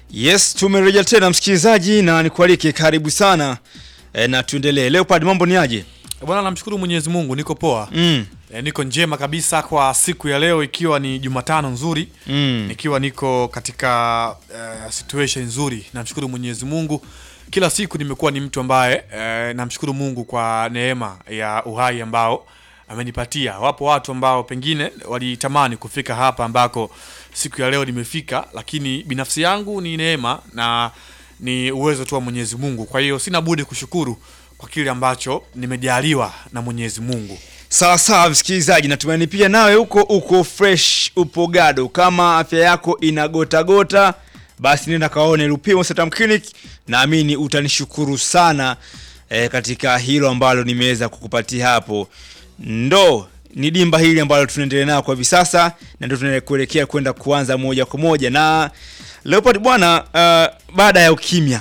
Yes, tumerejea tena msikilizaji, na nikualike karibu sana e, na tuendelee. Leopard, mambo ni aje? Bwana, namshukuru Mwenyezi Mungu, niko poa Mm. e, niko njema kabisa kwa siku ya leo, ikiwa ni Jumatano nzuri Mm. nikiwa niko katika uh, situation nzuri. Namshukuru Mwenyezi Mungu, kila siku nimekuwa ni mtu ambaye uh, namshukuru Mungu kwa neema ya uhai ambao amenipatia. Wapo watu ambao pengine walitamani kufika hapa ambako siku ya leo nimefika, lakini binafsi yangu ni neema na ni uwezo tu wa Mwenyezi Mungu. Kwa hiyo sina budi kushukuru kwa kile ambacho nimejaliwa na Mwenyezi Mungu. Sawa sawa msikilizaji, natumaini pia nawe huko uko fresh, upo gado. Kama afya yako inagotagota, basi nenda kaone Lupimo Satam Clinic, naamini utanishukuru sana e, katika hilo ambalo nimeweza kukupatia hapo. Ndo ni dimba hili ambalo tunaendelea nayo kwa hivi sasa, na ndio tunaelekea kuelekea kwenda kuanza moja kwa moja na Leopard bwana. Uh, baada ya ukimya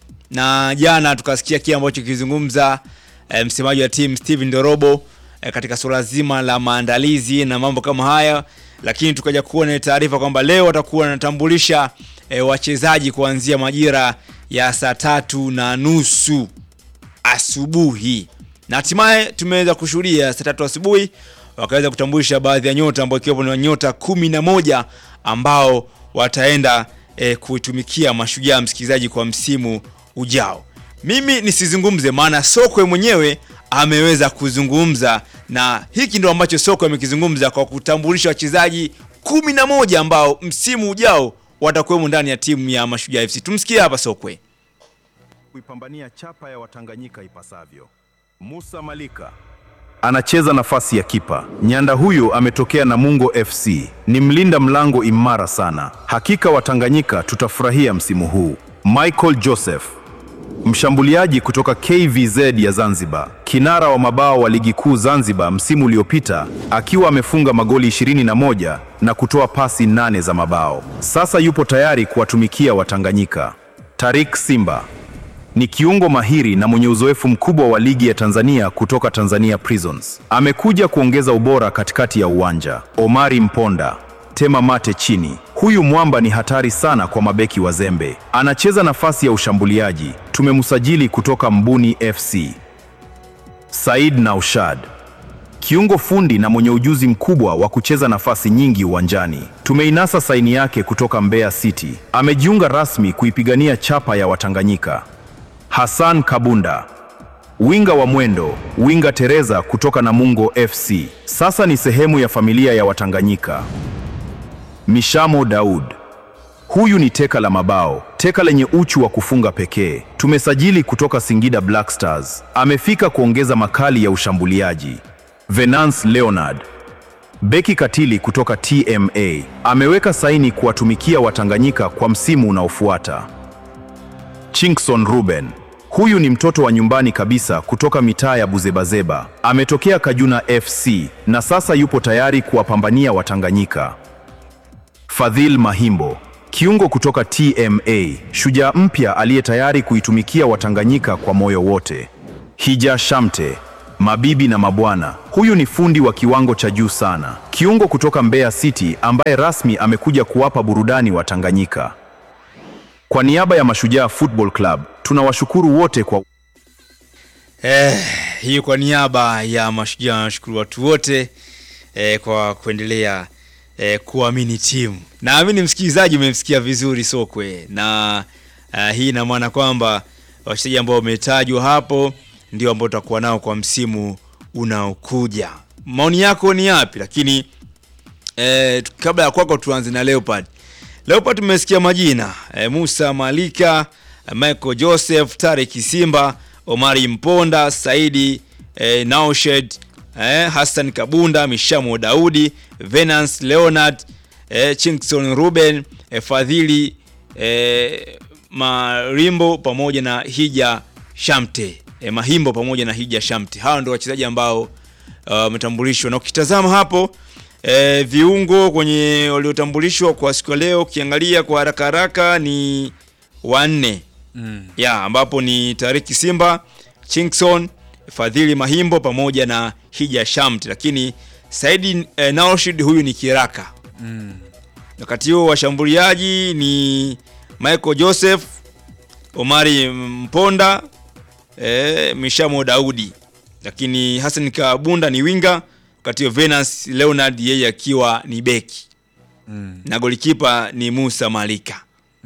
na jana tukasikia kile ambacho kizungumza e, msemaji wa timu Steven Dorobo e, katika suala zima la maandalizi na mambo kama haya, lakini tukaja kuona taarifa kwamba leo watakuwa wanatambulisha e, wachezaji kuanzia majira ya saa tatu na nusu asubuhi, na hatimaye tumeweza kushuhudia saa tatu asubuhi wakaweza kutambulisha baadhi ya nyota ambao ikiwepo ni nyota kumi na moja ambao wataenda e, kuitumikia Mashujaa, msikilizaji, kwa msimu ujao. Mimi nisizungumze, maana Sokwe mwenyewe ameweza kuzungumza, na hiki ndo ambacho Sokwe amekizungumza kwa kutambulisha wachezaji kumi na moja ambao msimu ujao watakuwemo ndani ya timu ya Mashujaa FC. Tumsikie hapa Sokwe. kuipambania chapa ya Watanganyika ipasavyo. Musa Malika anacheza nafasi ya kipa. Nyanda huyo ametokea Namungo FC, ni mlinda mlango imara sana. Hakika Watanganyika tutafurahia msimu huu. Michael Joseph mshambuliaji kutoka KVZ ya Zanzibar, kinara wa mabao wa ligi kuu Zanzibar msimu uliopita, akiwa amefunga magoli 21 na kutoa pasi nane za mabao. Sasa yupo tayari kuwatumikia Watanganyika. Tarik Simba ni kiungo mahiri na mwenye uzoefu mkubwa wa ligi ya Tanzania kutoka Tanzania Prisons. Amekuja kuongeza ubora katikati ya uwanja. Omari Mponda, tema mate chini. Huyu mwamba ni hatari sana kwa mabeki wazembe. Anacheza nafasi ya ushambuliaji. Tumemsajili kutoka Mbuni FC. Said Naushad, kiungo fundi na mwenye ujuzi mkubwa wa kucheza nafasi nyingi uwanjani. Tumeinasa saini yake kutoka Mbeya City. Amejiunga rasmi kuipigania chapa ya Watanganyika. Hassan Kabunda, winga wa mwendo, winga Tereza kutoka Namungo FC, sasa ni sehemu ya familia ya Watanganyika. Mishamo Daud, huyu ni teka la mabao, teka lenye uchu wa kufunga pekee. Tumesajili kutoka Singida Black Stars, amefika kuongeza makali ya ushambuliaji. Venance Leonard, beki katili kutoka TMA, ameweka saini kuwatumikia Watanganyika kwa msimu unaofuata. Chinkson Ruben. Huyu ni mtoto wa nyumbani kabisa kutoka mitaa ya Buzebazeba. Ametokea Kajuna FC na sasa yupo tayari kuwapambania Watanganyika. Fadhil Mahimbo. Kiungo kutoka TMA, shujaa mpya aliye tayari kuitumikia Watanganyika kwa moyo wote. Hija Shamte. Mabibi na mabwana, huyu ni fundi wa kiwango cha juu sana. Kiungo kutoka Mbeya City ambaye rasmi amekuja kuwapa burudani Watanganyika. Kwa niaba ya Mashujaa Football Club tunawashukuru wote kwa Eh, hiyo kwa niaba ya Mashujaa nashukuru watu wote eh, kwa kuendelea eh, kuamini timu. Naamini msikilizaji umemsikia vizuri Sokwe, na eh, hii ina maana kwamba wachezaji ambao wametajwa hapo ndio ambao tutakuwa nao kwa msimu unaokuja. Maoni yako ni yapi? Lakini eh, kabla ya kwako tuanze na Leopard. Leopard tumesikia majina eh, Musa Malika, eh, Michael Joseph, Tarek Simba, Omari Mponda, Saidi eh, Naushed, eh, Hassan Kabunda, Mishamo Daudi, Venance Leonard, eh, Chinkson Ruben, eh, Fadhili eh, Marimbo pamoja na Hija Shamte eh, Mahimbo pamoja na Hija Shamte. Hawa ndio wachezaji ambao wametambulishwa na ukitazama hapo e, viungo kwenye waliotambulishwa kwa siku ya leo ukiangalia kwa haraka haraka ni wanne Mm. ya ambapo ni Tariki Simba, Chinkson, Fadhili Mahimbo pamoja na Hija Shamt, lakini Saidi e, Naoshid huyu ni kiraka Mm. wakati huo washambuliaji ni Michael Joseph, Omari Mponda, eh, Mishamo Daudi, lakini Hassan Kabunda ni winga, wakati huo Venance Leonard yeye akiwa ni beki na golikipa ni Musa Malika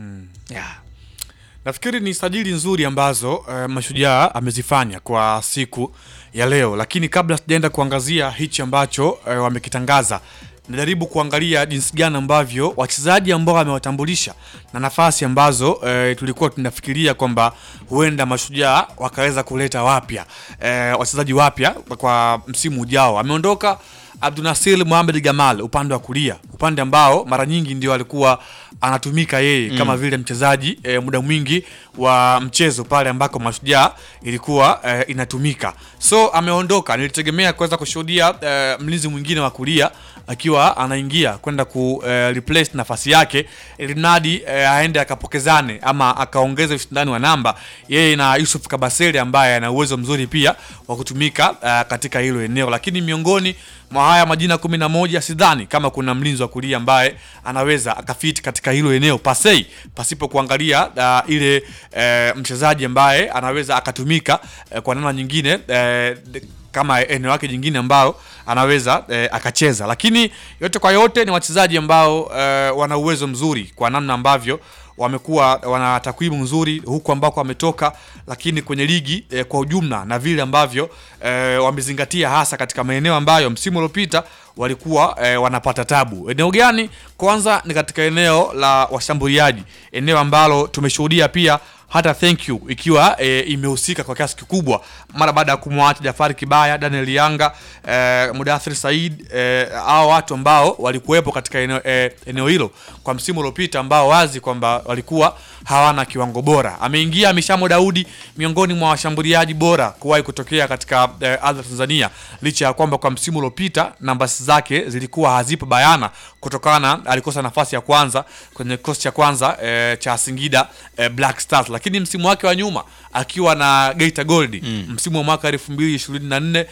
yeah. Nafikiri ni sajili nzuri ambazo eh, Mashujaa amezifanya kwa siku ya leo, lakini kabla sijaenda kuangazia hichi ambacho eh, wamekitangaza, najaribu kuangalia jinsi gani ambavyo wachezaji ambao amewatambulisha na nafasi ambazo eh, tulikuwa tunafikiria kwamba huenda Mashujaa wakaweza kuleta wapya eh, wachezaji wapya kwa msimu ujao. Ameondoka Abdunasir Mohamed Gamal upande wa kulia, upande ambao mara nyingi ndio alikuwa anatumika yeye kama vile mchezaji e, muda mwingi wa mchezo pale ambako Mashujaa ilikuwa e, inatumika. So ameondoka, nilitegemea kuweza kushuhudia e, mlinzi mwingine wa kulia akiwa anaingia kwenda ku e, replace nafasi yake ili mradi e, aende akapokezane ama akaongeze ushindani wa namba yeye na Yusuf Kabasele ambaye ana uwezo mzuri pia wa kutumika e, katika hilo eneo, lakini miongoni mwa haya majina kumi na moja sidhani kama kuna mlinzi wa kulia ambaye anaweza akafiti katika hilo eneo pasei pasipo kuangalia uh, ile uh, mchezaji ambaye anaweza akatumika uh, kwa namna nyingine uh, kama eneo lake jingine ambao anaweza eh, akacheza, lakini yote kwa yote ni wachezaji ambao eh, wana uwezo mzuri kwa namna ambavyo wamekuwa wana takwimu nzuri huku ambako wametoka, lakini kwenye ligi eh, kwa ujumla na vile ambavyo eh, wamezingatia hasa katika maeneo ambayo msimu uliopita walikuwa eh, wanapata tabu. Eneo gani? Kwanza ni katika eneo la washambuliaji, eneo ambalo tumeshuhudia pia hata thank you ikiwa e, imehusika kwa kiasi kikubwa mara baada ya kumwacha Jafari Kibaya, Daniel Yanga, e, Mudathir Said e, hao watu ambao walikuwepo katika eneo, e, eneo hilo kwa msimu uliopita ambao wazi kwamba walikuwa hawana kiwango bora. Ameingia Mishamo Daudi miongoni mwa washambuliaji bora kuwahi kutokea katika e, ardhi ya Tanzania, licha ya kwamba kwa msimu uliopita nambasi zake zilikuwa hazipo bayana kutokana alikosa nafasi ya kwanza kwenye kikosi cha kwanza e, cha Singida e, Black Stars, lakini msimu wake wa nyuma akiwa na Geita Gold mm. msimu wa mwaka 2024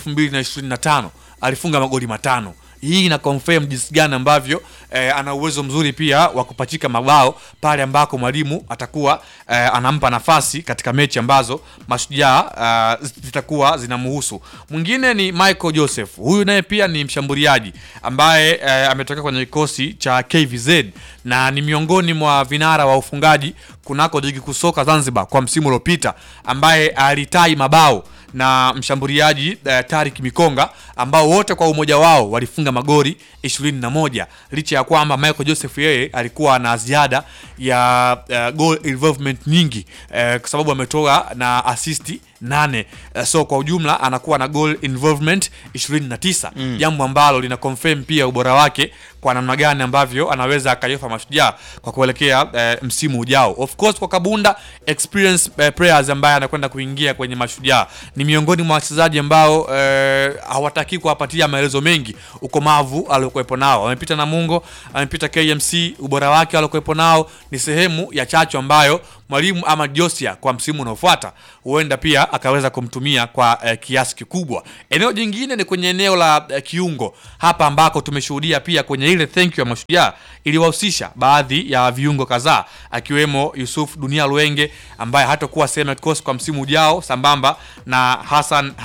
2025 alifunga magoli matano. Hii ina confirm jinsi gani ambavyo eh, ana uwezo mzuri pia wa kupachika mabao pale ambako mwalimu atakuwa eh, anampa nafasi katika mechi ambazo mashujaa uh, zitakuwa zinamhusu. Mwingine ni Michael Joseph, huyu naye pia ni mshambuliaji ambaye eh, ametoka kwenye kikosi cha KVZ na ni miongoni mwa vinara wa ufungaji kunako ligi kusoka Zanzibar kwa msimu uliopita, ambaye alitai mabao na mshambuliaji uh, Tarik Mikonga ambao wote kwa umoja wao walifunga magoli 21 licha ya kwamba Michael Joseph yeye alikuwa na ziada ya uh, goal involvement nyingi uh, kwa sababu ametoka na asisti nane uh, so kwa ujumla anakuwa na goal involvement 29 mm. jambo ambalo lina confirm pia ubora wake kwa namna gani ambavyo anaweza akayofa mashujaa kwa kuelekea uh, msimu ujao. Of course kwa Kabunda experience uh, players ambaye anakwenda kuingia kwenye mashujaa ni miongoni mwa wachezaji ambao uh, hawataki kuwapatia maelezo mengi ukomavu aliokuwepo nao. Amepita Namungo, amepita KMC, ubora wake aliokuwepo nao ni sehemu ya chachu ambayo mwalimu ama Josia kwa msimu unaofuata huenda pia akaweza kumtumia kwa uh, kiasi kikubwa. Eneo jingine ni kwenye eneo la uh, kiungo hapa ambako tumeshuhudia pia kwenye ile thank you ya mashujaa iliwahusisha baadhi ya viungo kadhaa akiwemo Yusuf Dunia Luenge ambaye hatakuwa sehemu ya kikosi kwa msimu ujao sambamba na Hassan